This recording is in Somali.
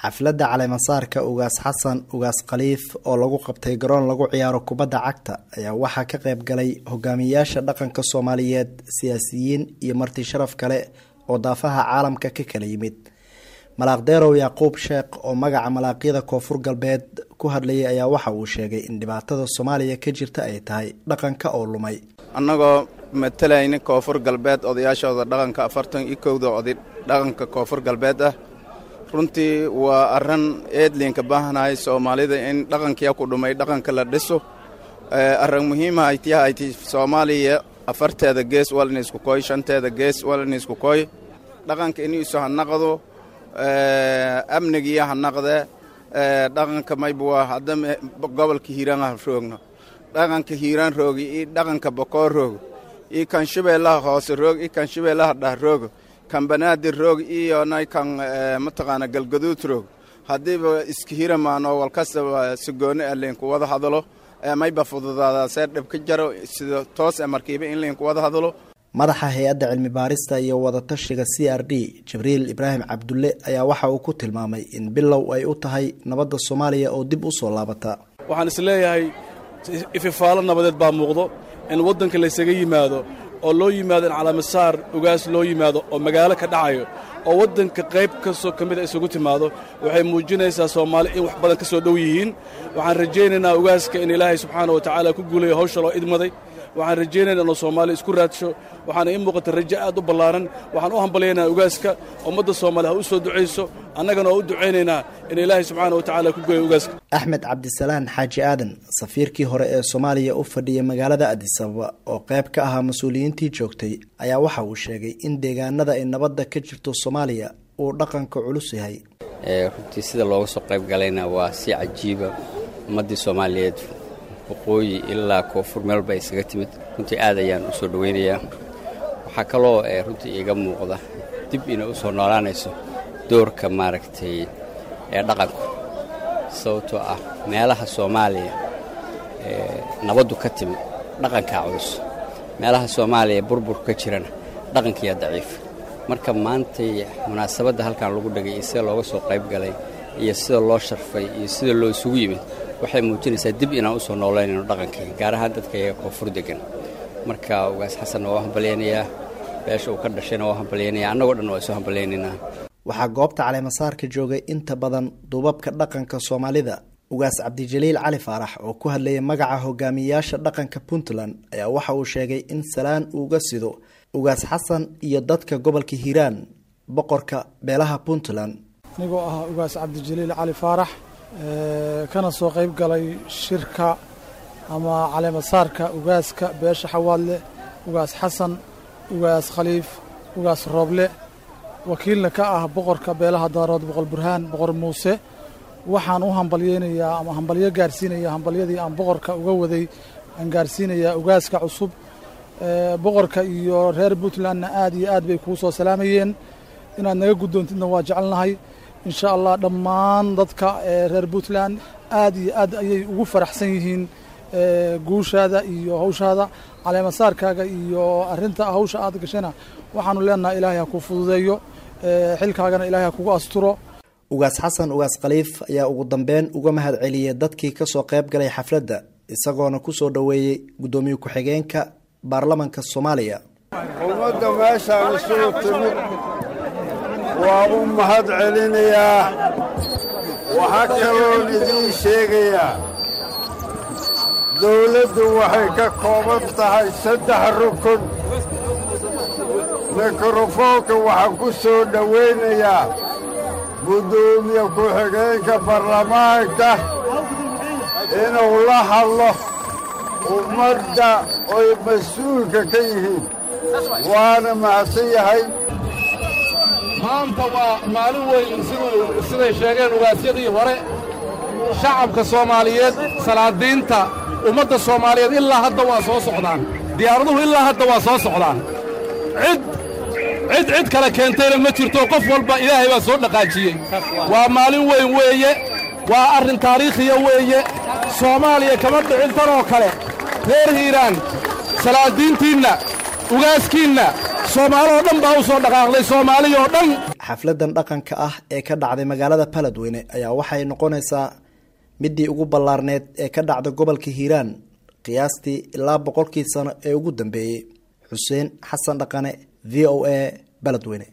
xafladda caleemasaarka ugaas xasan ugaas khaliif oo lagu qabtay garoon lagu ciyaaro kubadda cagta ayaa waxaa ka qayb galay hogaamiyaasha dhaqanka soomaaliyeed siyaasiyiin iyo marti sharaf kale oo daafaha caalamka ka kala yimid malaaqdeerow yacquub sheekh oo magaca malaaqyada koonfur galbeed ku hadlayay ayaa waxa uu sheegay in dhibaatada soomaaliya ka jirta ay tahay dhaqanka oo lumay annagoo matalayna koonfur galbeed odayaashooda dhaqanka afartan iyo kowda oday dhaqanka koonfur galbeed ah runtii waa arran eedliinka baahanahay soomaalida in dhaqankiya ku dhumay dhaqanka la dhiso arran muhiima aytiya ayti soomaaliya afarteeda gees walina isku koy shanteeda gees walina isku koy dhaqanka iniisu ha naqdo amnigiya ha naqde dhaqanka maybuwa hadda gobolka hiiraan ha roogno dhaqanka hiiraan roogi iyo dhaqanka bokoor roogo iyo kan shabeellaha hoose roog iyo kan shabeellaha dhah roogo kan banaadir roog iyo nay kan mataqaana galgaduud roog haddiiba iska hiramaan oo walkastaba sigooni ah liinku wada hadalo mayba fududaadaa see dhib ka jaro sida toos e markiiba in liinku wada hadalo madaxa hay-adda cilmi baarista iyo wadatashiga c r d jibriil ibraahim cabdulle ayaa waxa uu ku tilmaamay in bilow ay u tahay nabadda soomaaliya oo dib u soo laabata waxaan is leeyahay ififaalo nabadeed baa muuqdo in waddanka laysaga yimaado oo loo yimaado in calaamasaar ugaas loo yimaado oo magaalo ka dhacayo oo waddanka qayb kastoo ka mida isugu timaado waxay muujinaysaa soomaali in wax badan ka soo dhow yihiin waxaan rajaynaynaa ugaaska in ilaahay subxaana wa tacaala ku guulayo hawsha loo idmaday waxaan rajaynayna inuu soomaaliya isku raadsho waxaana ii muuqata rajo aad u ballaaran waxaan u hambalyaynaa ugaaska ummadda soomaaliya ha u soo ducayso annagana oo u ducaynaynaa in ilaahay subxaana wa tacala ku gooyo ugaaska axmed cabdisalaan xaaji aadan safiirkii hore ee soomaaliya u fadhiyay magaalada adisababa oo qayb ka ahaa mas-uuliyiintii joogtay ayaa waxa uu sheegay in deegaanada ay nabadda ka jirto soomaaliya uu dhaqanka culus yahay runtii sida looga soo qayb galayna waa si cajiiba ummaddii soomaaliyeed waqooyi ilaa koonfur meelba ay isaga timid runtii aad ayaan u soo dhowaynayaa waxaa kaloo runtii iiga muuqda dib inay u soo noolaanayso doorka maaragtay ee dhaqanku sababtoo ah meelaha soomaaliya nabaddu ka timid dhaqankaa culus meelaha soomaaliya burburku ka jirana dhaqankiyaa daciif marka maantay munaasabadda halkan lagu dhegay iyo sida looga soo qayb galay iyo sida loo sharfay iyo sida loo isugu yimid waxay muujinaysaa dib inaan u soo noolaynayno dhaqankii gaar ahaan dadka iyaga koonfur degan marka ugaas xasanna waa hambalyaynayaa beesha uu ka dhashayna waa hambalyaynaya annagoo dhan waa isu hambalyaynaynaa waxaa goobta caleemasaarka joogay inta badan duubabka dhaqanka soomaalida ugaas cabdijaliil cali faarax oo ku hadlayay magaca hogaamiyayaasha dhaqanka puntland ayaa waxa uu sheegay in salaan uuga sido ugaas xasan iyo dadka gobolka hiiraan boqorka beelaha puntland anigoo ah ugaas cabdijaliil cali faarax kana soo qayb galay shirka ama caleemasaarka ugaaska beesha xawaadle ugaas xasan ugaas khaliif ugaas rooble wakiilna ka ah boqorka beelaha daarood boqor burhaan boqor muuse waxaan u hambalyeynayaa ama hambalyo gaarsiinaya hambalyadii aan boqorka uga waday aan gaarsiinayaa ugaaska cusub boqorka iyo reer puntlandna aad iyo aad bay kuu soo salaamayeen inaad naga guddoontidna waa jecelnahay insha allah dhammaan dadka reer puntland aad iyo aad ayay ugu faraxsan yihiin guushaada iyo hawshaada caleemasaarkaaga iyo arinta hawsha aad gashayna waxaanu leenahay ilaahay ha kuu fududeeyo xilkaagana ilaahay ha kugu asturo ugaas xasan ugaas khaliif ayaa ugu dambeyn uga mahad celiyay dadkii kasoo qayb galay xafladda isagoona kusoo dhoweeyey guddoomiye ku-xigeenka baarlamanka soomaaliya ummadda meeshaan isugu timid waa u mahad celinayaa waxaa kaloon idiin sheegayaa dawladdu waxay ka kooban tahay saddex rukun mikrofoonka waxaan ku soo dhowaynayaa guddoomiye ku-xigeenka baarlamaanka inuu la hadlo ummadda oy mas-uulka ka yihiin waana mahadsan yahay maanta waa maalin weyn siday sheegeen ugaasyadii hore shacabka soomaaliyeed salaadiinta ummadda soomaaliyeed ilaa hadda waa soo socdaan diyaaraduhu ilaa hadda waa soo socdaan cid cid cid kale keentayna ma jirto qof walba ilaahay baa soo dhaqaajiyey waa maalin weyn weeye waa arrin taariikhiya weeye soomaaliya kama dhicin tanoo kale reer hiiraan salaadiintiinna ugaaskiinna soomaaloo dhan baa u soo dhaqaaqday soomaaliyoo dhan xafladan dhaqanka ah ee ka dhacday magaalada baladweyne ayaa waxay noqonaysaa midii ugu ballaarneed ee ka dhacda gobolka hiiraan qiyaastii ilaa boqolkii sano ee ugu dambeeyey xuseen xasan dhaqane v o a baladweyne